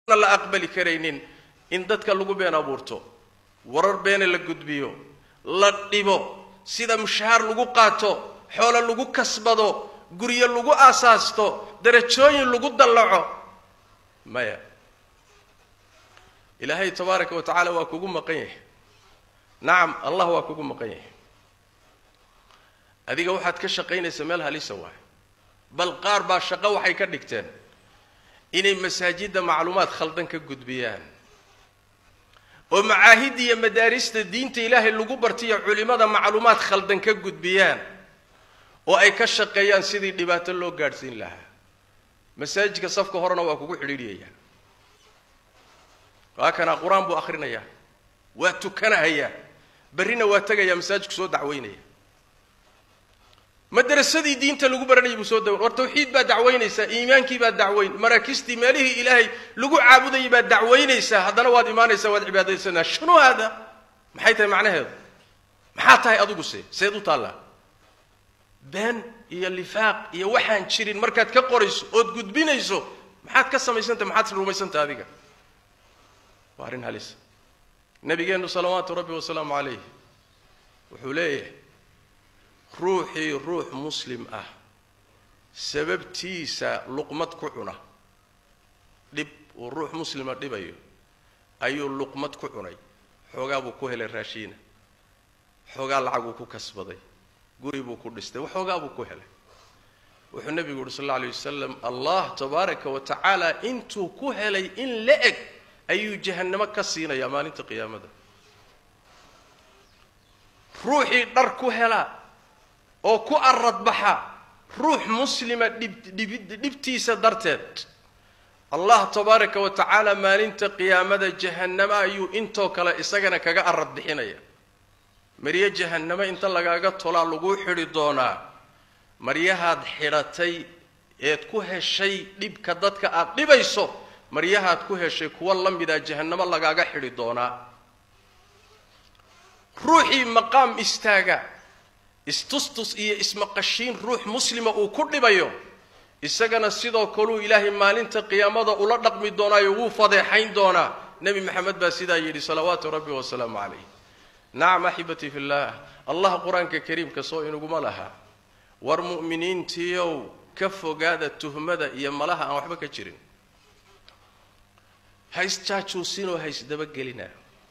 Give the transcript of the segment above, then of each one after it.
la aqbali karaynin in dadka lagu been abuurto warar beena la gudbiyo la dhibo sida mushahaar lagu qaato xoolo lagu kasbado guryo lagu aasaasto darajooyin lagu dallaco maya ilaahay tabaaraka wa tacaala waa kugu maqan yahay nacam allah waa kugu maqan yahay adiga waxaad ka shaqaynaysa meel halisa waay bal qaar baa shaqo waxay ka dhigteen inay masaajidda macluumaad khaldan ka gudbiyaan oo macaahidda iyo madaarista diinta ilaahay lagu bartiyo culimmada macluumaad khaldan ka gudbiyaan oo ay ka shaqeeyaan sidii dhibaato loo gaadhsiin lahaa masaajidka safka horena waa kugu xidhiidhiyayaa waa kanaa qur-aan buu akhrinayaa waa tukanahayaa berrina waa tegayaa masaajidku soo dacweynaya madarasadii diinta lagu baranayay buu soo dawan war tawxiid baa dacwaynaysaa iimaankii baa dacwayn maraakistii meelihii ilaahay lagu caabudayay baad dacwaynaysaa haddana waad imaanaysaa waad cibaadaysanaa shunu haada maxay tahay macnaheedu maxaa tahay adigu se seed u taallaa been iyo lifaaq iyo waxaan jirin markaad ka qorayso ood gudbinayso maxaad ka samaysantah maxaad rumaysantah adiga waa arrin halisa nabigeennu salawaatu rabbi wasalaamu calayh wuxuu leeyahay ruuxii ruux muslim ah sababtiisa luqmad ku cuna dhib uu ruux muslima dhibayo ayuu luqmad ku cunay xoogaa buu ku helay raashiina xoogaa lacaguu ku kasbaday guri buu ku dhistay waxoogaa buu ku helay wuxuu nebigu yuhi sal alla alay wasalam allah tabaaraka wa tacaala intuu ku helay in la eg ayuu jahannamo ka siinayaa maalinta qiyaamada ruuxii dhar ku hela oo ku aradbaxa ruux muslima dhibdhibtiisa darteed allah tabaaraka wa tacaala maalinta qiyaamada jahannamo ayuu intoo kale isagana kaga arad bixinaya maryo jahannamo inta lagaaga tolaa laguu xidhi doonaa maryahaad xidhatay eed ku heshay dhibka dadka aad dhibayso maryahaad ku heshay kuwa la mida jahannamo lagaaga xidhi doonaa ruuxii maqaam istaaga istustus iyo ismaqashiin ruux muslima uu ku dhibayo isagana sidoo kaluu ilaahay maalinta qiyaamada ula dhaqmi doonaayo wuu fadeexayn doonaa nebi maxamed baa sidaa yidhi salawaatu rabbi wasalaamu calayh nacam axibatii fi llah allah qur-aanka kariimka soo inaguma laha war mu'miniintiiow ka fogaada tuhmada iyo malaha aan waxba ka jirin ha isjaajuusinoo ha isdabagelina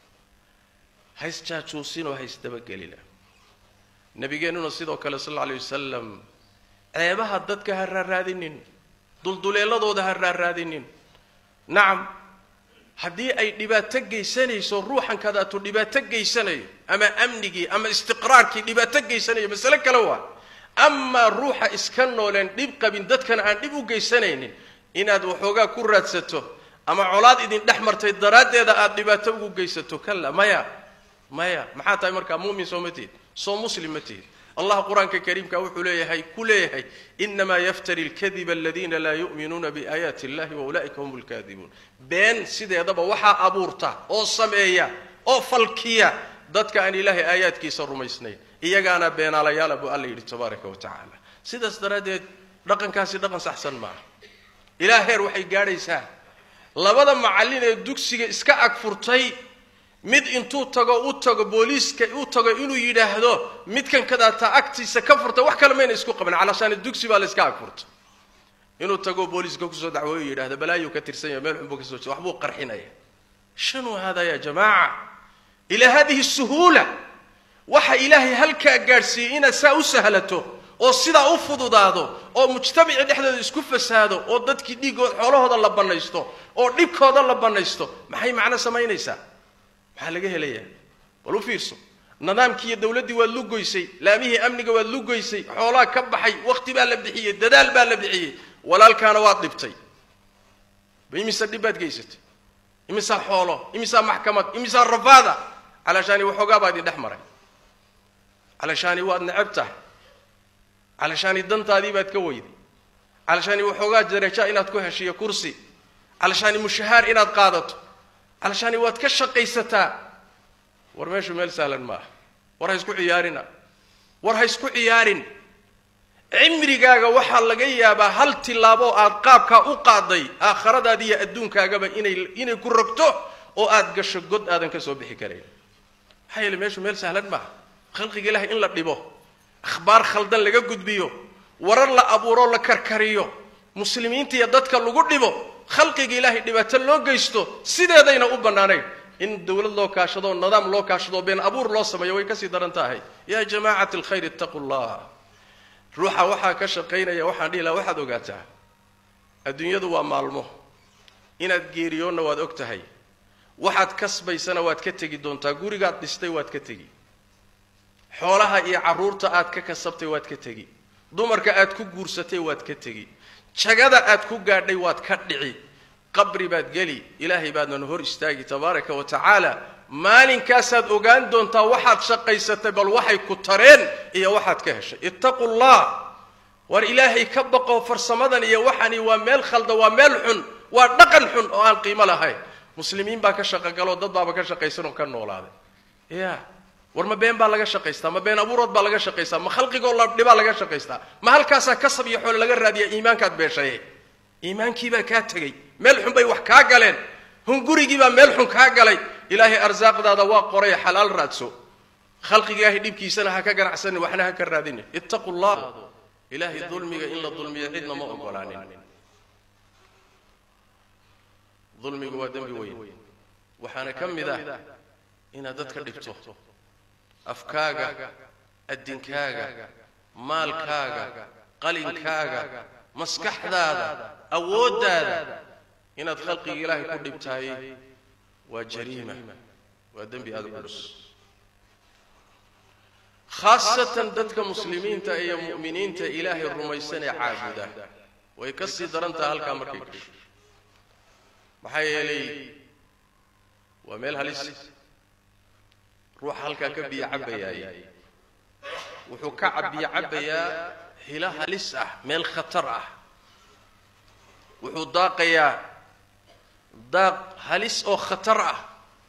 ha isjaajuusinoo ha isdabagelina nabigeennuna sidoo kale sal alla alay wasalam ceebaha dadka ha raaraadinin dulduleeladooda ha raaraadinin nacam haddii ay dhibaato geysanayso ruuxan kadaatu dhibaato geysanayo ama amnigii ama istiqraarkii dhibaato geysanayo masale kale waa amaa ruuxa iska nooleen dhib qabin dadkana aan dhib u geysanaynin inaad waxoogaa ku raadsato ama colaad idin dhex martay daraaddeeda aada dhibaato ugu geysato kala maya maya maxaa tahay markaa muumin soo ma tihid soo muslim ma tihid allah qur-aanka kariimka wuxuu leeyahay ku leeyahay inamaa yaftari lkadiba aladiina laa yu'minuuna biaayaati illahi waulaa'ika hum lkaadibuun been sideedaba waxaa abuurta oo sameeya oo falkiya dadka aan ilaahay aayaadkiisa rumaysnayn iyagaana beenaalayaala buu alla yidhi tabaaraka wa tacaala sidaas daraaddeed dhaqankaasi dhaqan saxsan maaha ilaa heer waxay gaadhaysaa labada macallin ee dugsiga iska ag furtay mid intuu tago u tago booliiska u tago inuu yidhaahdo midkan kadaataa agtiisa ka furta wax kale mayna isku qaban calashaani dugsi baa la iska ag furta inuu tago booliiska kusoo dacwooyo yidhahdo balaayuu ka tirsan yahay meel xunbuu kasoo waxbuu qarxinaya shanu hada ya jamaaca ilaa hadihi suhuula waxa ilaahay halkaa gaadhsiiyey inaad saa u sahlato oo sidaa u fududaado oo mujtamacii dhexdooda isku fasaado oo dadkii dhiiggood xoolahooda la bannaysto oo dhibkooda la bannaysto maxay macno samaynaysaa maxaa laga helayaa bal u fiirso nidaamkii iyo dawladdii waad lugoysay laamihii amniga waad lugoysay xoolaa ka baxay wakhti baa la bixiyey dadaal baa la bixiyey walaalkaana waad dhibtay imise dhib baad geysatay imisaa xoolo imisaa maxkamad imisaa rafaada calashaani waxoogaa baa idin dhex maray calashaani waad necab tahay calashaani dantaadii baad ka weyday calashaani waxoogaa daraja inaad ku heshiyo kursi calashaani mushahaar inaad qaadato calashaani waad ka shaqaysataa war meeshu meel sahlan maaha war ha isku ciyaarina war ha isku ciyaarin cimrigaaga waxaa laga yaabaa hal tillaabo aad qaabkaa u qaaday aakhiradaada iyo adduunkaagaba inay inay ku rogto oo aad gasho god aadan ka soo bixi karayn maxaa yeele meeshu meel sahlan maaha khalqiga ilaahay in la dhibo akhbaar khaldan laga gudbiyo warar la abuuroo la karkariyo muslimiinta iyo dadka lagu dhibo khalqiga ilaahay dhibaato loo geysto sideedayna u bannaanayn in dowlad loo kaashado nidaam loo kaashado been abuur loo sameeyo way kasii daran tahay yaa jamacat alkhayr ittaqu llah ruuxa waxaa ka shaqaynaya waxaan dhihi laha waxaad ogaataa adduunyadu waa maalmo inaad geeriyoonna waad og tahay waxaad kasbaysana waad ka tegi doontaa gurigaad dhistay waad ka tegi xoolaha iyo carruurta aad ka kasabtay waad ka tegi dumarka aad ku guursatay waad ka tegi jagada aad ku gaadhay waad ka dhici qabri baad geli ilaahay baadnan hor istaagi tabaaraka wa tacaala maalinkaasaad ogaan doontaa waxaad shaqaysatay bal waxay ku tareen iyo waxaad ka heshay ittaqu llah war ilaahay ka baqo farsamadan iyo waxani waa meel khalda waa meel xun waa dhaqan xun oo aan qiimo lahayn muslimiin baa ka shaqogaloo dad baaba ka shaqaysan oo ka noolaaday ya war ma been baa laga shaqaystaa ma been abuurood baa laga shaqaystaa ma khalqigoo la dhibaa laga shaqaystaa ma halkaasaa kasab iyo xoole laga raadiya iimaankaad beeshaye iimaankiibaa kaa tegey meel xun bay wax kaa galeen hungurigiibaa meel xun kaa galay ilaahay arsaaqdaada waa qoray xalaal raadso khalqiga ilaahay dhibkiisana ha ka ganacsanin waxna ha ka raadinin ittaqu llah ilaahay dulmiga in la dulmiyo cidna ma ogolaanin dulmigu waa dembi weyn waxaana ka mid ah inaad dadka dhibto afkaaga addinkaaga maalkaaga qalinkaaga maskaxdaada awooddaada inaad khalqiga ilaahay ku dhibtahay waa jariima waa dembi aada u culus khaasatan dadka muslimiinta iyo mu'miniinta ilaahay rumaysan ee caabuda way ka sii daran taha halkaa markay gasho maxaa yeelay waa meel halis ruuxa halkaa ka biyo cabbayaay wuxuu ka cabiyo cabbayaa hilo halis ah meel khatar ah wuxuu daaqayaa daaq halis oo khatar ah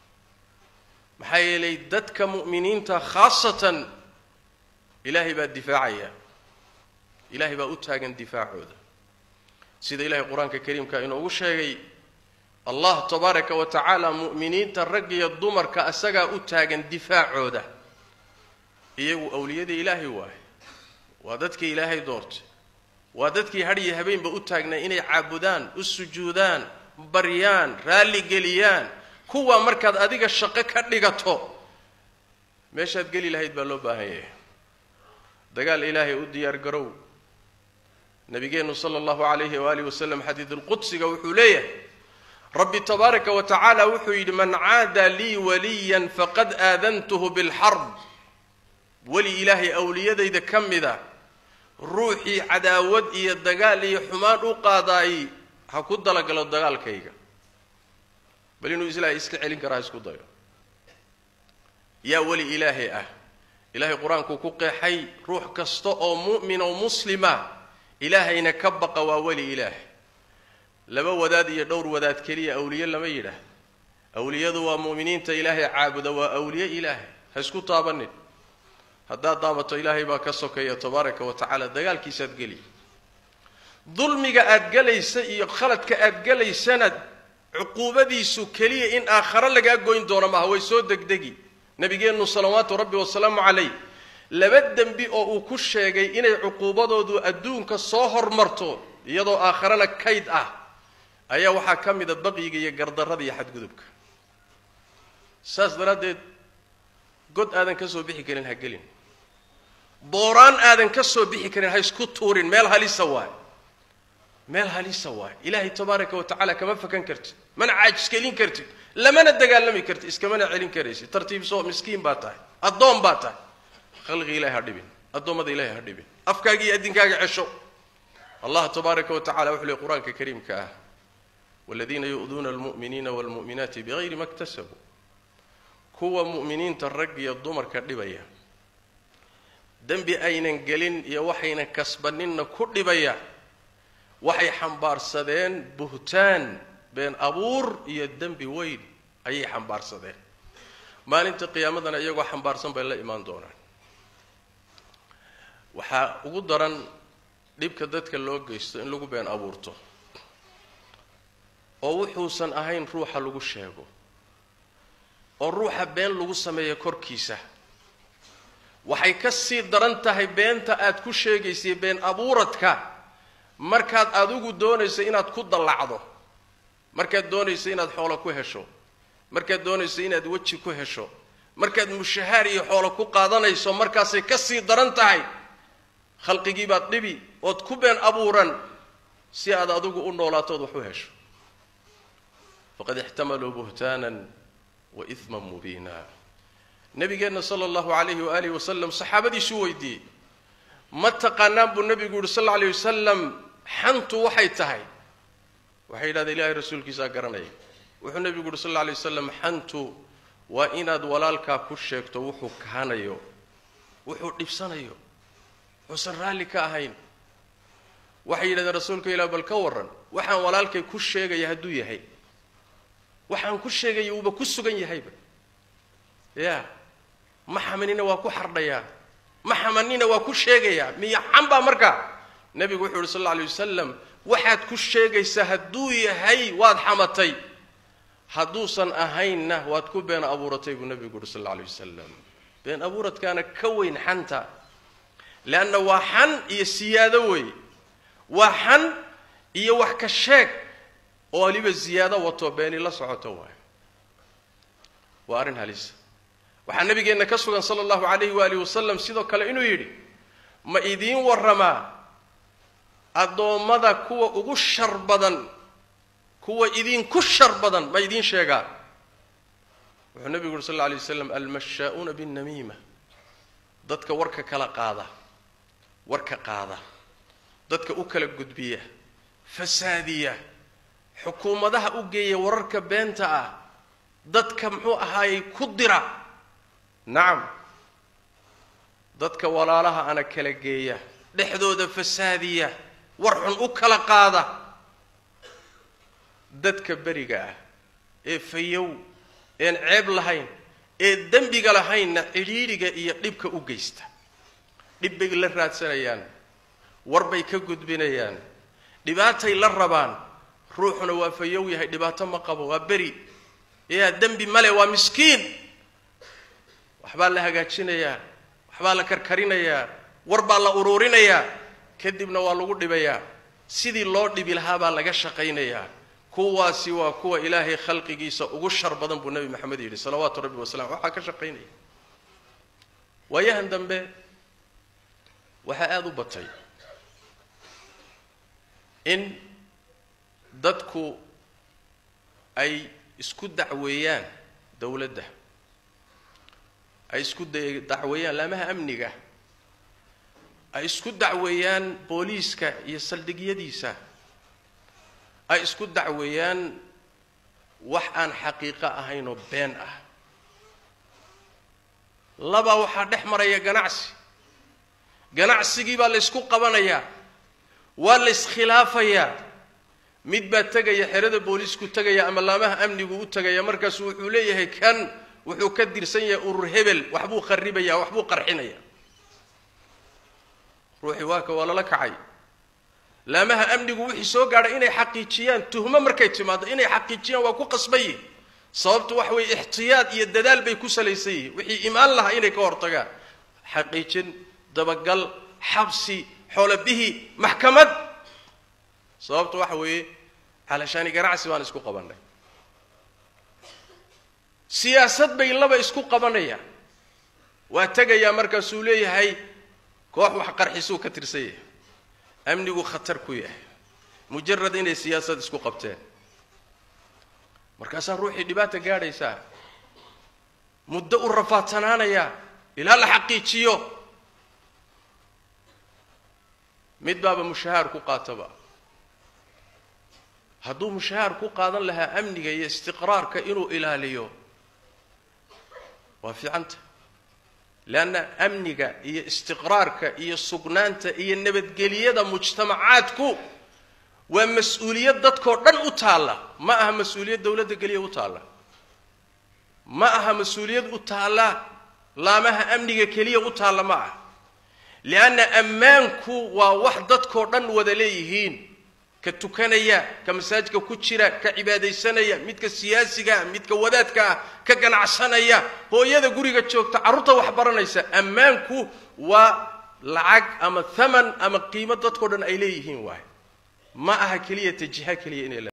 maxaa yeelay dadka mu'miniinta khaasatan ilaahay baa difaacaya ilaahay baa u taagan difaacooda sida ilahay qur-aanka kariimka inoogu sheegay allah tabaaraka wa tacaala mu'miniinta rag iyo dumarka asagaa u taagan difaacooda iyagu awliyadii ilaahay waaye waa dadkii ilaahay doortay waa dadkii hadhiyo habeenba u taagnay inay caabudaan u sujuudaan baryaan raalli geliyaan kuwa markaad adiga shaqo ka dhigato meeshaad geli lahayd baa loo baahan yahay dagaal ilaahay u diyaar garow nabigeennu sala allahu calayhi waalihi wasalam xadiidulqudsiga wuxuu leeyahay rabbi tabaaraka wa tacaala wuxuu yidhi man caada lii waliyan faqad aadantuhu bilxarb weli ilaahay awliyadayda ka mida ruuxii cadaawad iyo dagaal iyo xumaan u qaadaay ha ku dalagalo dagaalkayga bal inuu islaahay iska celin karaa ha isku dayo yaa weli ilaahay ah ilaahay qur-aankuu ku qeexay ruux kasta oo mu'min oo muslima ilaahayna ka baqa waa weli ilaahay laba wadaad iyo dhowr wadaad keliya awliye lama yidhaah awliyadu waa mu'miniinta ilaahay caabuda waa awliye ilaahay ha isku taabanin haddaad daabato ilaahay baa ka sokeeya tabaaraka wa tacaala dagaalkiisaad geli dulmiga aad gelaysa iyo khaladka aad gelaysana cuquubadiisu keliya in aakhare lagaa goyn doono maaha way soo degdegi nabigeennu salawaatu rabbi wasalaamu calayh laba dembi oo uu ku sheegay inay cuquubadoodu adduunka soo hormarto iyadoo aakharena kayd ah ayaa waxaa ka mida baqyiga iyo gardarrada iyo xadgudubka saas daraaddeed god aadan ka soo bixi karin ha gelin booraan aadan ka soo bixi karin ha isku tuurin meel halisa waay meel halisa waay ilaahay tabaaraka wa tacaala kama fakan kartid mana caajiskelin kartid lamana dagaalami kartid iskamana celin karaysid tartiibsoo miskiin baa tahay addoon baa tahay khalqi ilahay ha dhibin addoommada ilahay ha dhibin afkaaga iyo addinkaaga cesho allah tabaaraka wa tacala wuxuu leey qur-aanka kariimka ah waladiina yu'duuna almu'miniina waalmu'minaati bigayri ma ktasabuu kuwa mu'miniinta rag iyo dumarka dhibaya dembi aynan gelin iyo waxaynan kasbaninna ku dhibaya waxay xambaarsadeen buhtaan been abuur iyo dembi weyn ayay xambaarsadeen maalinta qiyaamadana iyagoo xambaarsan bay la imaan doonaan waxaa ugu daran dhibka dadka loo geysto in lagu been abuurto oo wuxuusan ahayn ruuxa lagu sheego oo ruuxa been lagu sameeyo korkiisa waxay ka sii daran tahay beenta aad ku sheegaysay been abuuradka markaad adigu doonayso inaad ku dallacdo markaad doonayso inaad xoolo ku hesho markaad doonayso inaad weji ku hesho markaad mushahaar iyo xoolo ku qaadanayso markaasay ka sii daran tahay khalqigii baad dhibi ood ku been abuuran si aad adigu u noolaatood wax u hesho faqad ixtamaluu buhtaanan wa iman mubiina nabigeenna sala allahu calayhi waaalih wasalam saxaabadiisuu weydiiyey ma taqaanaan buu nebigu yihi sal alla alay wasalam xantu waxay tahay waxay yidhahdeen ilaahay rasuulkiisaa garanaya wuxuu nebigu yuhi sal alla alay wasalam xantu waa inaad walaalkaa ku sheegto wuxuu kahanayo wuxuu dhibsanayo wuxuusan raalli ka ahayn waxay yidhahdeen rasuulka ilah bal ka warran waxaan walaalkay ku sheegaya hadduu yahay waxaan ku sheegaya uuba ku sugan yahayba ya ma xamanina waa ku xardhayaa ma xamanina waa ku sheegayaa miya xanbaa markaa nebigu wuxuu yuhi sal alla alay wasalam waxaad ku sheegaysaa hadduu yahay waad xamatay hadduusan ahaynna waad ku been abuuratay buu nebigu yuhi sal alla alay wasalam been abuuradkaana ka weyn xanta leanna waa xan iyo siyaado weeye waa xan iyo wax ka sheeg oo waliba ziyaado wato beeni la socoto waay waa arrin halisa waxaa nabigeenna ka sugan sala allahu calayhi waalihi wasalam sidoo kale inuu yidhi ma idiin warramaa addoommada kuwa ugu shar badan kuwa idinku shar badan ma idiin sheegaa wuxuu nebigu yuhi sal alla alay waslam almashaa'uuna binnamiima dadka warka kala qaada warka qaada dadka u kala gudbiya fasaadiya xukuumadaha u geeya wararka beenta ah dadka muxuu ahaayey ku dira nacam dadka walaalaha ana kala geeya dhexdooda fasaadiya war xun u kala qaada dadka beriga ah ee fayow een ceeb lahayn ee dembiga lahaynna cidhiidhiga iyo dhibka u geysta dhib bay la raadsanayaan war bay ka gudbinayaan dhibaatay la rabaan ruuxuna waa fayow yahay dhibaato ma qabo waa beri yaa dembi male waa miskiin waxbaa la hagaajinayaa waxbaa la karkarinayaa war baa la uruurinayaa kadibna waa lagu dhibayaa sidii loo dhibi lahaa baa laga shaqaynayaa kuwaasi waa kuwa ilaahay khalqigiisa ugu shar badan buu nebi maxamed yidhi salawaatu rabbi wasalam waxaa ka shaqaynaya waayahan dambe waxaa aada u batay in dadku ay isku dacweeyaan dowladda ay isku dacweeyaan laamaha amniga ay isku dacweeyaan booliiska iyo saldhigyadiisa ay isku dacweeyaan wax aan xaqiiqo ahayn oo been ah labaa waxaa dhex maraya ganacsi ganacsigii baa la ysku qabanayaa waa la iskhilaafayaa mid baa tegaya xerada booliisku tegaya ama laamaha amnigu u tegaya markaasu wuxuu leeyahay kan wuxuu ka dirsan yahay urur hebel waxbuu kharibaya waxbuu qarxinaya ruuxii waaka waa lala kacay laamaha amnigu wixii soo gaadhay inay xaqiijiyaan tuhmo markay timaado inay xaqiijiyaan waa ku qasbaye sababtu waxa weeye ixtiyaad iyo dadaal bay ku salaysan yihiin wixii imaan lahaa inay ka hortagaan xaqiijin dabagal xabsi xoolabihi maxkamad sababtu waxa weeye calashaani ganacsi baan isku qabannay siyaasad bay laba isku qabanayaan waa tegayaa markaasuu leeyahay koox wax qarxisuu ka tirsan yahay amnigu khatar ku yahay mujarad inay siyaasad isku qabteen markaasaa ruuxii dhibaata gaadhaysaa muddo u rafaadsanaanayaa ilaa la xaqiijiyo mid baaba mushahaar ku qaataba hadduu mushahaar ku qaadan lahaa amniga iyo istiqraarka inuu ilaaliyo waa fiicanta leanna amniga iyo istiqraarka iyo sugnaanta iyo nabadgeliyada mujtamacaadku waa mas-uuliyad dadkoo dhan u taalla ma aha mas-uuliyad dowladda geliya u taalla ma aha mas-uuliyad u taalla laamaha amniga keliya u taalla ma aha lianna ammaanku waa wax dadkoo dhan wada leeyihiin ka tukanaya ka masaajidka ku jira ka cibaadaysanaya midka siyaasiga ah midka wadaadka ah ka ganacsanaya hooyada guriga joogta carruurta wax baranaysa ammaanku waa lacag ama thaman ama qiimo dadkao dhan ay leeyihiin waay ma aha keliya ta jiha keliya inay